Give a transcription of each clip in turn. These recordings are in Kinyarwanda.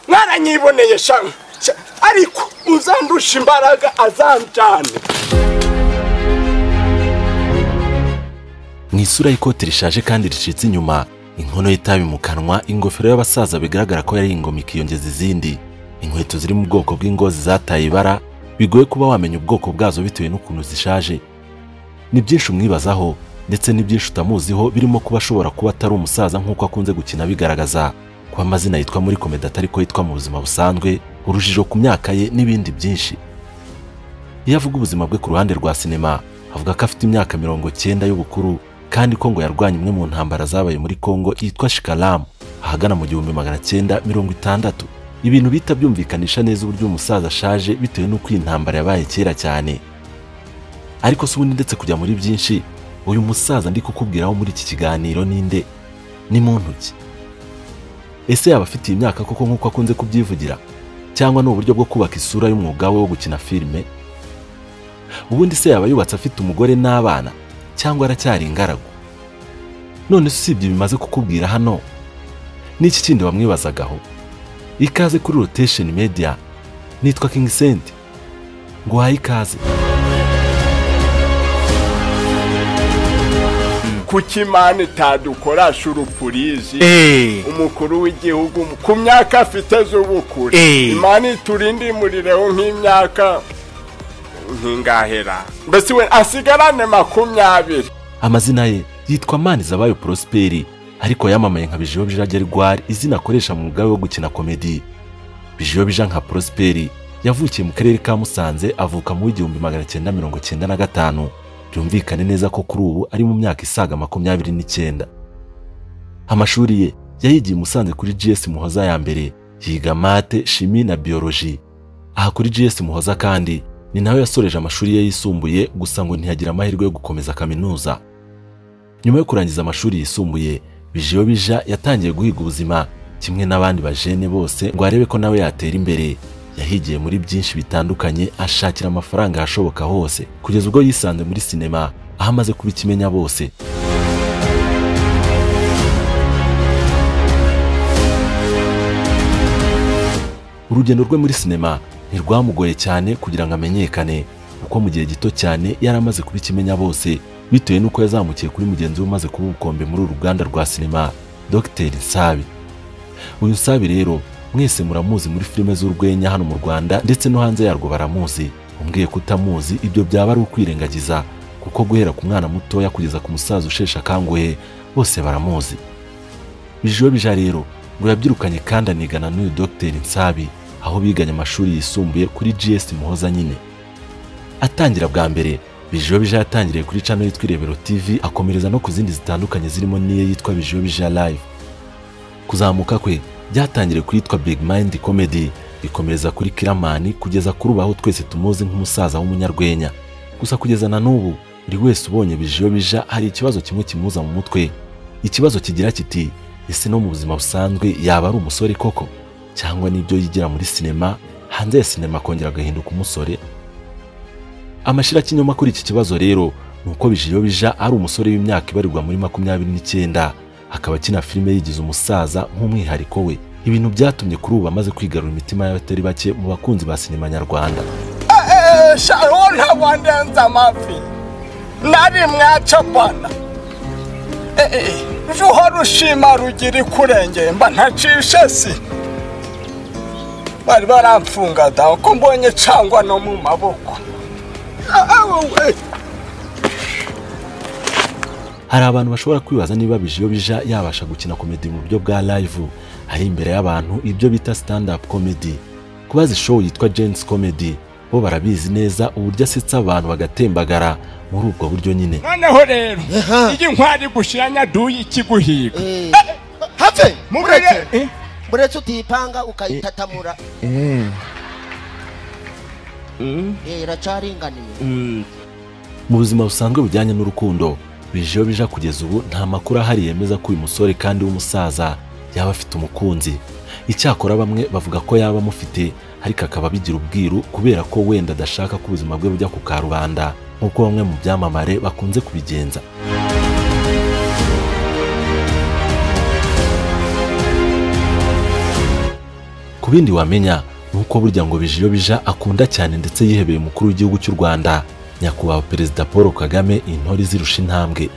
baranyiboneye shamwe ariko uzandusha imbaraga azanjyane mu isura y'ikote rishaje kandi ricitse inyuma inkono y'itabi mu kanwa ingofero y'abasaza bigaragara ko yari ingoma ikiyongeza izindi inkweto ziri mu bwoko bw'ingozi zataye ibara bigoye kuba wamenya ubwoko bwazo bitewe n'ukuntu zishaje ni byinshi umwibazaho ndetse ni byinshi utamuziho birimo kuba ashobora kuba atari umusaza nk'uko akunze gukina abigaragaza kuba amazina yitwa muri komedi atari ko yitwa mu buzima busanzwe urujijo ku myaka ye n'ibindi byinshi iyo avuga ubuzima bwe ku ruhande rwa sinema avuga ko afite imyaka mirongo cyenda y'ubukuru kandi ko ngo yarwanya imwe mu ntambara zabaye muri Kongo yitwa Shikalamu ahagana mu gihumbi magana cyenda mirongo itandatu ibintu bihita byumvikanisha neza uburyo umusaza ashaje bitewe n'uko iyi ntambara yabaye kera cyane ariko si ubundi ndetse kujya muri byinshi uyu musaza ndi kukubwiraho muri iki kiganiro ninde ni muntu ki ese yaba afite iyi myaka koko nk'uko akunze kubyivugira cyangwa ni uburyo bwo kubaka isura y'umwuga we wo gukina filime ubundi se yaba yubatse afite umugore n'abana cyangwa aracyari ingaragu none se usibye bimaze kukubwira hano n'iki kindi wamwibazagaho ikaze kuri rotation media nitwa king senti nguhaye ikaze kuki imana itadukorasha urupurizi Eh. umukuru w'igihugu ku myaka afite z'ubukure Eh. imana iturindimurireho nk'imyaka nk'ingahera mbese we asigarane makumyabiri amazina ye yitwa manizabayo prosperi ariko yamamaye nka bijiyo bija gerwari izina akoresha mu mugabe wo gukina komedi bijiyo bija nka prosperi yavukiye mu karere ka musanze avuka mu w'igihumbi magana cyenda mirongo cyenda na gatanu byumvikane neza ko kuri ubu ari mu myaka isaga makumyabiri n'icyenda amashuri ye yayigiye i musanze kuri gs muhoza ya mbere yiga mate shimi na biyoloji aha kuri gs muhoza kandi ni nawe yasoreje amashuri ye yisumbuye gusa ngo ntiyagira amahirwe yo gukomeza kaminuza nyuma yo kurangiza amashuri yisumbuye bijiyo bija yatangiye guhiga ubuzima kimwe n'abandi bajene bose ngo arebe ko nawe yatera imbere yahigiye muri byinshi bitandukanye ashakira amafaranga ahashoboka hose kugeza ubwo yisanze muri sinema aho amaze kuba ikimenya bose urugendo rwe muri sinema ntirwamugoye cyane kugira ngo amenyekane kuko mu gihe gito cyane yari amaze kuba ikimenya bose bitewe n'uko yazamukiye kuri mugenzi we umaze kuba ubukombe muri uru ruganda rwa sinema Dr Nsabi uyu Nsabi rero mwese muramuzi muri filime z'urwenya hano mu Rwanda ndetse no hanze yarwo baramuzi umbwiye ko utamuzi ibyo byaba ari ukwirengagiza kuko guhera ku mwana mutoya kugeza ku musaza usheshe akanguhe bose baramuzi bijiwe bija rero ngo yabyirukanye kandi anigana n'uyu Dr Nsabi aho biganye amashuri yisumbuye kuri GS Muhoza nyine atangira bwa mbere bijiwe bija yatangiriye kuri channel yitwa Irebero TV akomereza no ku zindi zitandukanye zirimo n'iye yitwa bijiwe bija live kuzamuka kwe byatangiriye kuri yitwa Big Mind Comedy bikomereza kuri Kiramani kugeza kuri ubu aho twese tumuzi nk'umusaza w'umunyarwenya gusa kugeza na n'ubu buri wese ubonye bijiwe bija hari ikibazo kimwe kimuza mu mutwe ikibazo kigira kiti ese no mu buzima busanzwe yaba ari umusore koko cyangwa n'ibyo yigira muri sinema hanze ya sinema akongera agahinduka umusore amashira kinyoma kuri iki kibazo rero ni uko bijiyo bija ari umusore w'imyaka ibarirwa muri makumyabiri n'icyenda akaba akina filime yigize umusaza nk'umwihariko we ibintu byatumye kuri ubu amaze kwigarura imitima y'abatari bake mu bakunzi ba sinema nyarwanda shaho ntabwo ndenze amavi nari mwacapana ruho rushima rugira ikurengeye mba ntacishe si bari baramfunga da uko mbonye cangwa no mu maboko hari abantu bashobora kwibaza niba bijiyo bija yabasha gukina komedi mu buryo bwa live ari imbere y'abantu ibyo bita stand up comedy kubaza show yitwa Jane's comedy bo barabizi neza uburyo asetsa abantu bagatembagara muri ubwo buryo nyine noneho rero iyi nkwari gushira nyaduyi ikiguhiga Eh, have mureke Eh, mureke utipanga ukayitatamura Eh, iracyaringaniye mu buzima busanzwe bujyanye n'urukundo bijiyo bija kugeza ubu nta makuru ahari yemeza ko uyu musore kandi w'umusaza yaba afite umukunzi icyakora bamwe bavuga ko yaba amufite ariko akaba abigira ubwiru kubera ko wenda adashaka ko ubuzima bwe bujya ku karubanda nk'uko bamwe mu byamamare bakunze kubigenza ku bindi wamenya ni uko burya ngo bije iyo bija akunda cyane ndetse yihebeye umukuru w'igihugu cy'u rwanda nyakubahwa perezida paul kagame intore izirusha intambwe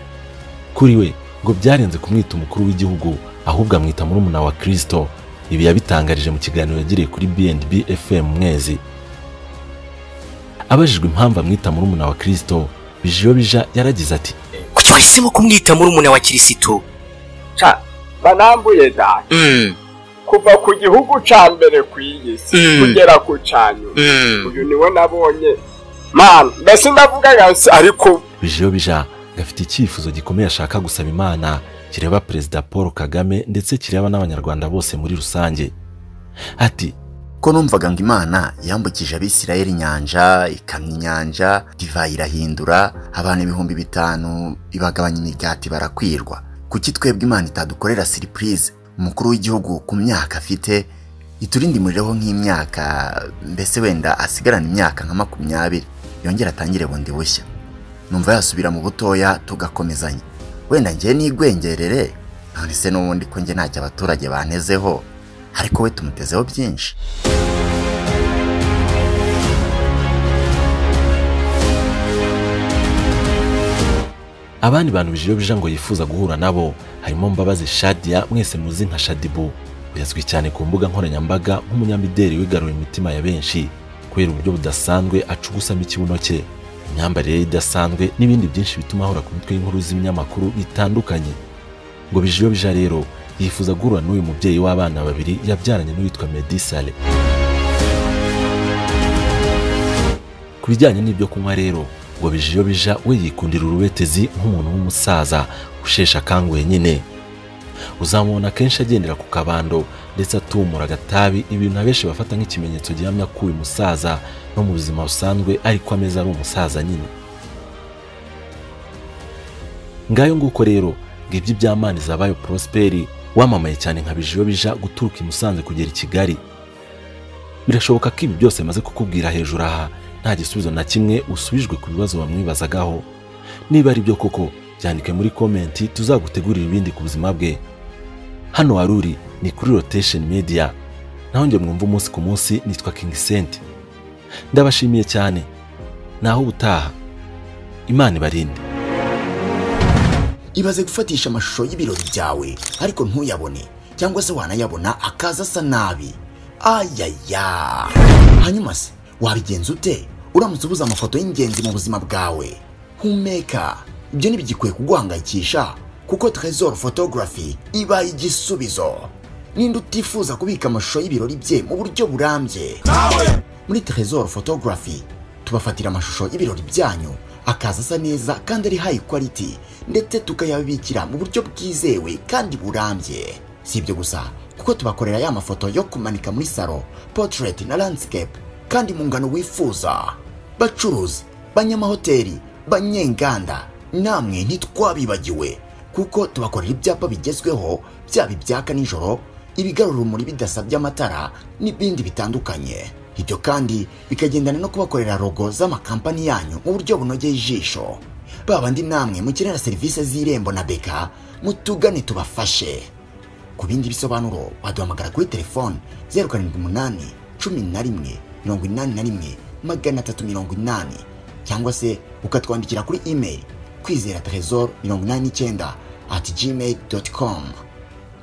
kuri we ngo byarenze kumwita umukuru w'igihugu ahubwo amwita murumuna wa kirisito ibi yabitangarije mu kiganiro yagiriye kuri bnb fm mwezi abajijwe impamvu amwita murumuna wa kirisito bijiyo bija yaragize ati kuki wahisemo kumwita murumuna wa kirisitu ca banambuye da Mm, kuva ku gihugu ca mbere ku iyi si Mm. kugera ku ca nyuma mm, uyu niwe nabonye mana mbese ndavuga yansi ariko bijiyo bija gafite icyifuzo gikomeye ashaka gusaba imana kireba perezida paul kagame ndetse kireba n'abanyarwanda bose muri rusange ati ko numvaga ngo imana yambukije abisirayeli inyanja ikamya inyanja divayi irahindura abantu ibihumbi bitanu ibagabanya imigati barakwirwa kuki twebwe imana itadukorera siripurize umukuru w'igihugu ku myaka afite iturinde umuriro nk'imyaka mbese wenda asigarana imyaka nka makumyabiri yongera atangire bundi bushya numva yasubira mu butoya tugakomezanya wenda njye nigwengerere none se n'ubundi ko njye ntacyo abaturage bantezeho ariko we tumutezeho byinshi abandi bantu bijiyo bija ngo yifuza guhura nabo harimo mbabazi shadia mwese muzi nka shadibu yazwi cyane ku mbuga nkoranyambaga nk'umunyamideli wigaruye imitima ya benshi kubera uburyo budasanzwe acugusamo ikibuno cye imyambarire ye idasanzwe n'ibindi byinshi bituma ahora ku mitwe y'inkuru z'ibinyamakuru bitandukanye ngo bijiyo bija rero yifuza guhura n'uyu mubyeyi w'abana babiri yabyaranye n'uwitwa Meddy Saleh ku bijyanye n'ibyo kunywa rero ngo bijiyo bija we yikundira urubetezi nk'umuntu w'umusaza usheshe akanguhe nyine uzamubona kenshi agendera ku kabando ndetse atumura agatabi ibintu abenshi bafata nk'ikimenyetso gihamya ko uyu musaza no mu buzima busanzwe ariko ameze ari umusaza nyine ngayo nguko rero ngibyo iby'amani zabayo prosperi wamamaye cyane nka bijiyo bija guturuka i musanze kugera i kigali birashoboka ko ibi byose maze kukubwira hejuru aha nta gisubizo na kimwe usubijwe ku bibazo bamwibazagaho niba ari byo koko byandike muri komenti tuzagutegurira ibindi ku buzima bwe hano wari uri ni kuri rotation media naho njye mwumva umunsi ku munsi nitwa king senti ndabashimiye cyane naho ubutaha imana ibarinde ibaze gufatisha amashusho y'ibirori byawe ariko ntuyabone cyangwa se wanayabona akaza asa nabi ayaya hanyuma se wabigenza ute uramutse ubuze amafoto y'ingenzi mu buzima bwawe humeka ibyo ntibigikwiye kuguhangayikisha kuko trezor photography iba igisubizo ninde utifuza kubika amashusho y'ibirori bye mu buryo burambye muri trezor photography tubafatira amashusho y'ibirori byanyu akaza asa neza kandi ari high quality ndetse tukayabikira mu buryo bwizewe kandi burambye si ibyo gusa kuko tubakorera ya mafoto yo kumanika muri salo portrait na landscape kandi mu ngano wifuza bacuruzi banyamahoteli banyenganda namwe ntitwabibagiwe kuko tubakorera ibyapa bigezweho byaba ibyaka nijoro ibigarura urumuri bidasabye amatara n'ibindi bitandukanye ibyo kandi bikagendana no kubakorera rogo z'amakampani yanyu mu buryo bunogeye ijisho babandi namwe mukenera serivisi z'irembo na beka mutugane tubafashe ku bindi bisobanuro waduhamagara kuri telefoni zeru karindwi umunani cumi na rimwe mirongo inani na rimwe magana atatu mirongo inani cyangwa se ukatwandikira kuri imeri kwizera trezor mirongo inani n'icyenda ati gmail doti komu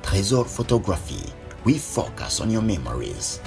Trésor Photography. We focus on your memories.